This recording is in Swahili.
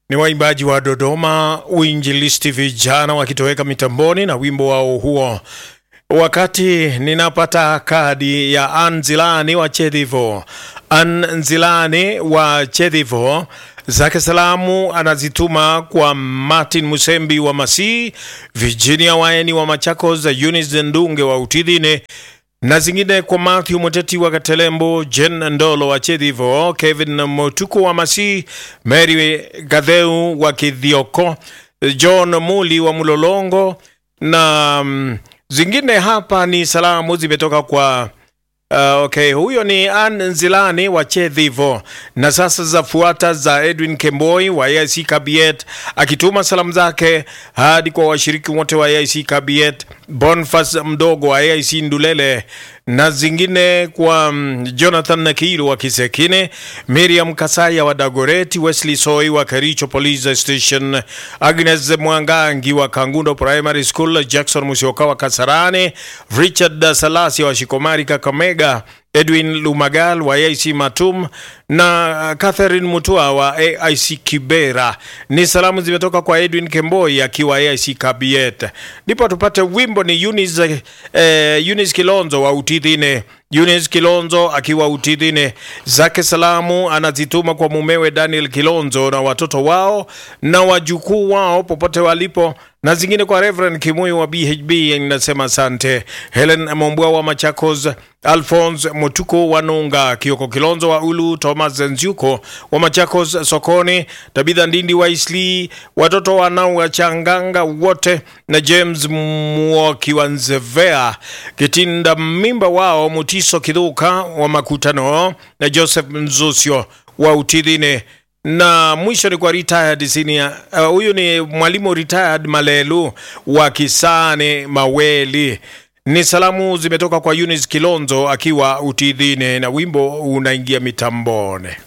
ni waimbaji wa Dodoma Uinjilisti vijana wakitoweka mitamboni na wimbo wao huo. Wakati ninapata kadi ya Anzilani wa Chedhivo, Anzilani wa Chedhivo zake salamu anazituma kwa Martin Musembi wa Masii, Virginia Waeni wa Machakos, Eunice Ndunge wa Utidhine na zingine kwa Matthew Muteti wa Katelembo, Jen Ndolo wa Chedhivo, Kevin Motuko wa Masii, Mary Gadheu wa Kidhioko, John Muli wa Mulolongo na mm, zingine hapa ni salamu zimetoka kwa Uh, okay, huyo ni Ann Nzilani wa Chedhivo, na sasa zafuata za Edwin Kemboi wa AIC Kabiet akituma salamu zake hadi kwa washiriki wote wa AIC Kabiet, Boniface mdogo wa AIC Ndulele na zingine kwa um, Jonathan Nakiru wa Kisekine, Miriam Kasaya wa Dagoreti, Wesley Soi wa Kericho Police Station, Agnes Mwangangi wa Kangundo Primary School, Jackson Musioka wa Kasarani, Richard Salasi wa Shikomari Kakamega, Edwin Lumagal wa AIC Matum na Catherine Mutua wa AIC Kibera. Ni salamu zimetoka kwa Edwin Kemboi akiwa AIC Kabiet. Ndipo tupate wimbo ni Eunice, eh, Eunice Kilonzo wa Utidhine. Eunice Kilonzo akiwa Utidhine, zake salamu anazituma kwa mumewe Daniel Kilonzo na watoto wao na wajukuu wao popote walipo na zingine kwa Reverend Kimuyu wa BHB inasema asante. Helen Mombwa wa Machakos, Alphonse Mutuko wa Nunga, Kioko Kilonzo wa Ulu, Thomas Nziuko wa Machakos sokoni, Tabitha Ndindi wa Isli, watoto wanao wa Changanga wote na James Mwoki wa Nzevea, Kitinda Mimba wao Mutiso Kidhuka wa Makutano na Joseph Nzusio wa Utidhine na mwisho ni kwa retired senior huyu, uh, ni mwalimu retired Malelu wa Kisane Maweli. Ni salamu zimetoka kwa Eunice Kilonzo akiwa Utidhine na wimbo unaingia mitambone.